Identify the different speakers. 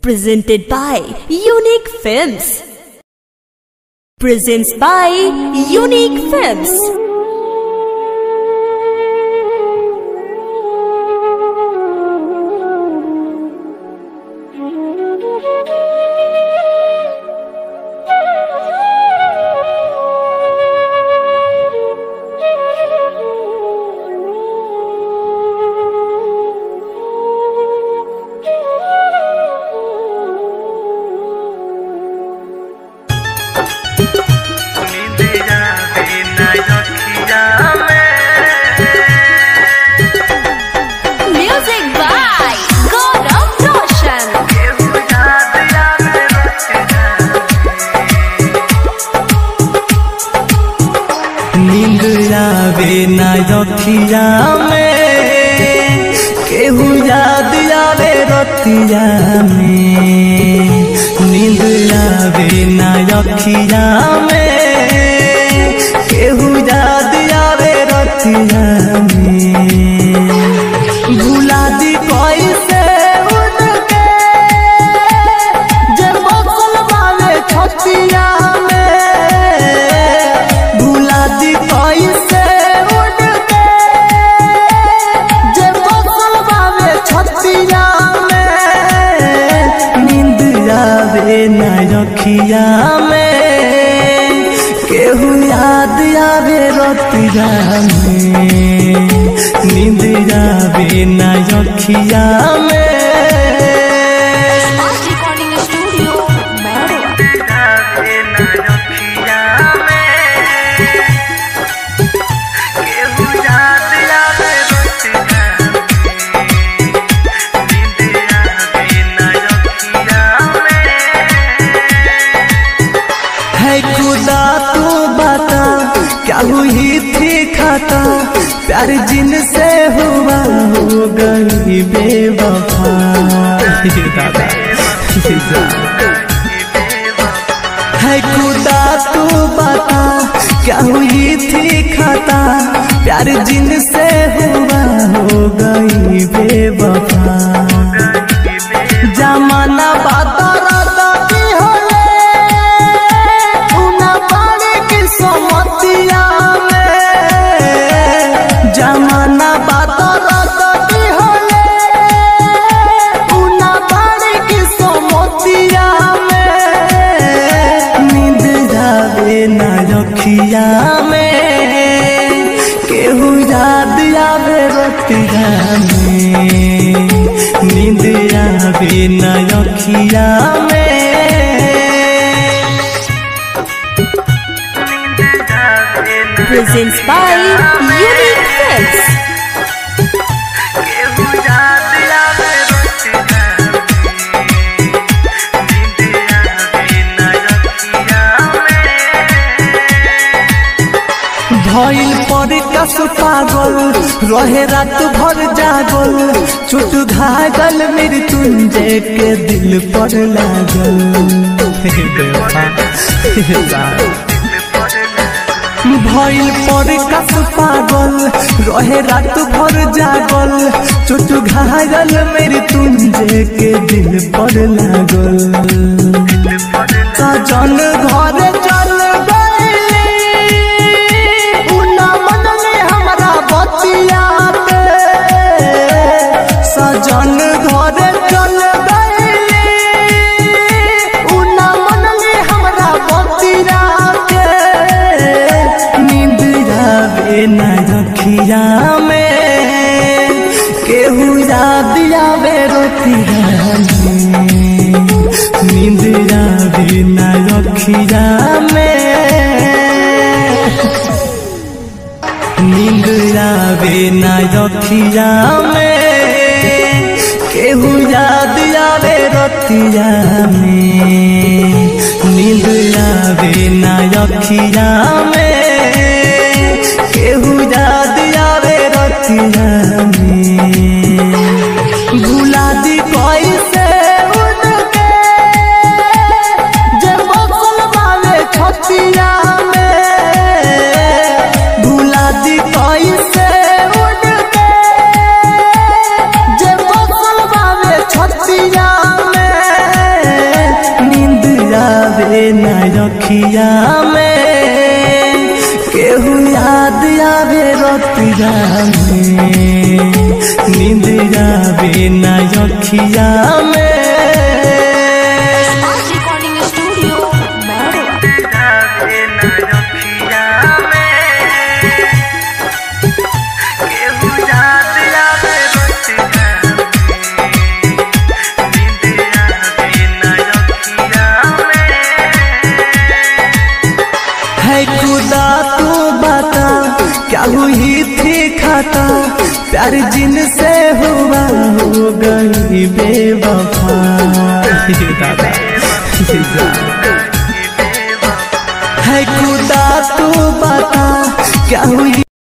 Speaker 1: Presented by Unique Films. Presents by Unique Films.
Speaker 2: निंदिया बिना रखिया
Speaker 1: Music by Gaurav Roshan.
Speaker 2: केहू याद आवे रखिया नींद आवे ना रखिया में केहू याद आवे रतिया में नींद आवे ना रखिया में केहू याद आवे रतिया में भुला दी कैसे उनके जब बसल वाले छतिया में भुला दी कैसे उनके जब बसल वाले छतिया में नींद आवे न रखिया में केहू याद आवे रतिया में नींद आवे न रखिया में
Speaker 1: Fast Recording Studio, Mehro.
Speaker 2: है खुदा तू बता क्या हुई थी खाता प्यार जिन से हुआ हो गई बेवफा दादा है खुदा तू बता क्या हुई थी खाता प्यार जिन से हुआ हो गई बेवफा जमाना बातरा की होले उना पानी की समतिया में जमाना बातरा की होले उना पानी की समतिया में नींद जावे ना रखिया में केहू याद आवे रतिया में नींद आवे ना रखिया में
Speaker 1: Presents by Unique Films.
Speaker 2: भइल पर कस पागल रहे रात भर जागल चुट घागल मृत्युंजय के दिल पर लागल हे बेवफा, हे जान। भइल पर कस पागल रहे रात भर जागल चुट घागल मृत्युंजय के दिल पर लागल सजन घर चल गइली उना मन में हमरा बतिया पे सजन घर चल गइली उना मन में हमरा बतिया पे नींद आवे न रखिया में केहू याद आवे रोतिया में नींद आवे न रखिया में नींद आवे न रखिया में केहू याद आवे रतिया में नींद आवे न रखिया में केहू याद आवे रतिया में भुला दी कैसे उनके जब बसल वाले छतिया में भुला दी कैसे उनके जब बसल वाले छतिया में अखिया में केहू याद आवे रतिया में नींद आवे ना अखिया में
Speaker 1: Smart Recording Studio, Madua.
Speaker 2: है खुदा तू बता क्या हुई थी खाता प्यार जिन से हुआ हो गई बेवफा दादा है खुदा तू बता क्या हुई